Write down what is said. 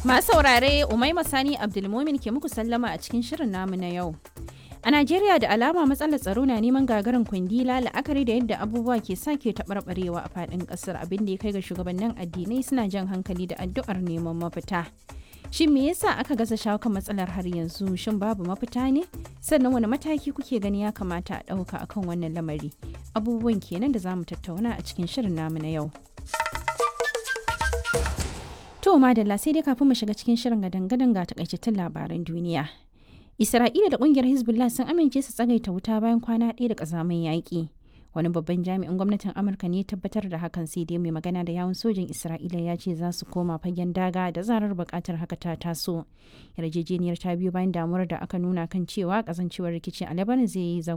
Masu saurare Umaima Sani Abdulmumin ke muku sallama a cikin shirin namu na yau. A Najeriya da alama matsalar tsaro na neman gagarin kundila la'akari da yadda abubuwa ke sake taɓarɓarewa a faɗin ƙasar abin da ya kai ga shugabannin addinai suna jan hankali da addu'ar neman mafita. Shin me yasa aka gaza shawo kan matsalar har yanzu? Shin babu mafita ne? Sannan wani mataki kuke gani ya kamata a ɗauka akan wannan lamari? Abubuwan kenan da za mu tattauna a cikin shirin namu na yau. To madalla sai dai kafin mu shiga cikin shirin gadan-gadan ga takaitattun labaran duniya. Isra'ila da kungiyar Hezbollah sun amince su tsagaita wuta bayan kwana ɗaya da ƙazamin yaƙi. Wani babban jami'in gwamnatin Amurka ne tabbatar da hakan sai dai mai magana da yawun sojin Isra'ila ya ce za su koma fagen daga da zarar buƙatar haka ta taso. Yarjejeniyar ta biyo bayan damuwar da aka nuna kan cewa ƙazancewar rikici a Lebanon zai yi